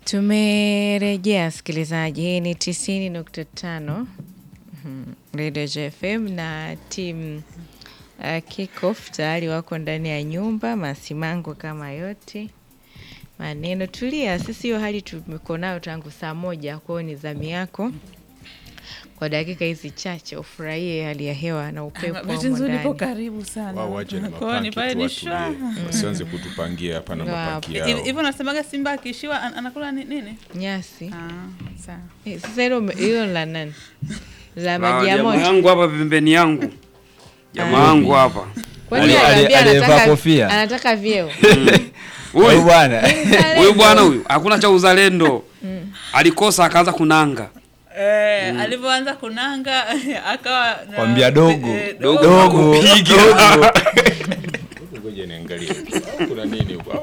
Tumerejea msikilizaji, hii ni tisini nukta tano Radio JFM na timu uh, Kickoff tayari wako ndani ya nyumba, masimango kama yote maneno. Tulia, sisi hiyo hali tumeko nayo tangu saa moja, kwa hiyo ni zamu yako kwa dakika hizi chache ufurahie hali ya hewa na upepo wa Bahati nzuri nipo ndani. karibu sana. wao waje na Kwa hiyo ni pale mapaki tu ni shwa. watulie, wasianze kutupangia hapa na Ndio mapaki hapo. yao. Hivi hivi unasemaga Simba akishiwa an- anakula ni- nini? Nyasi Ah, sawa. Eh, sasa hilo ume- hilo la nani? La Ah, maji ya jamaa moto. yangu hapa pembeni yangu jamaa yangu hapa Kwani Ali- ali- aliambia aliyevaa anataka kofia. anataka vyeo. Huyu huyu bwana huyu bwana huyu hakuna cha uzalendo alikosa akaanza kunanga Eh, alivyoanza kunanga akawa na- Kwambia dogo. eh, Dogo. dogo Kupiga. dogo. Ngoja niangalie kuna nini huko.